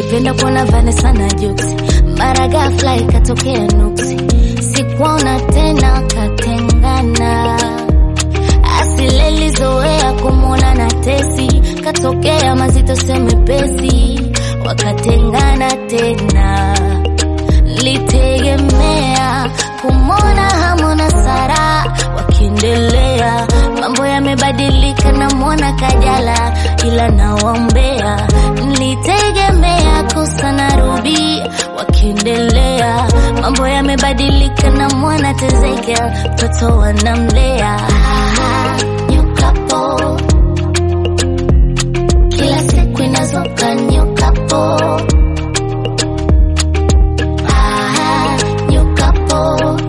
nilipenda kuona Vanessa na Jux, mara ghafla ikatokea nuksi, sikuona tena, katengana. Asile lizoea kumwona na Tesi, katokea mazito semepesi, wakatengana tena. Nilitegemea kumwona Hamu na Sara wakiendelea, mambo yamebadilika, namwona Kajala ila nawaombea. Nilitegemea Kosa na Ruby wakiendelea, mambo yamebadilika, namwona Tezekia mtoto wanamlea. Ah, new couple. Kila siku inazuka new couple. Ah, new couple.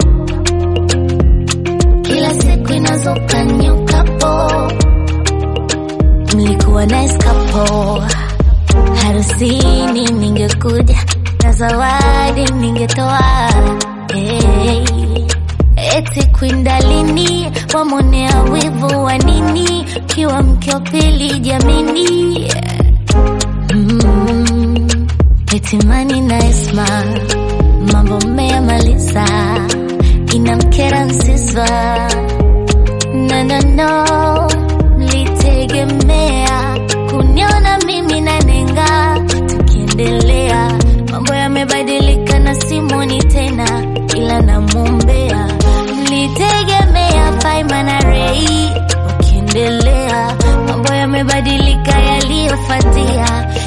Kila siku inazuka new couple. Mlikuwa nice couple. Harusini ningekuja na zawadi ningetoa. Hey. Eti kwindalini wamonea wivu wa nini? Kiwa mke wa pili jamini. Mm. Eti mani na Esma mambo mmeyamaliza, inamkera Nsiswa no, no, no. Mlitegemea kuniona mimi na Nenga tukiendelea, mambo yamebadilika na Simoni tena, ila namwombea. Mlitegemea Faima na Rei wakiendelea, mambo yamebadilika, yaliyofuatia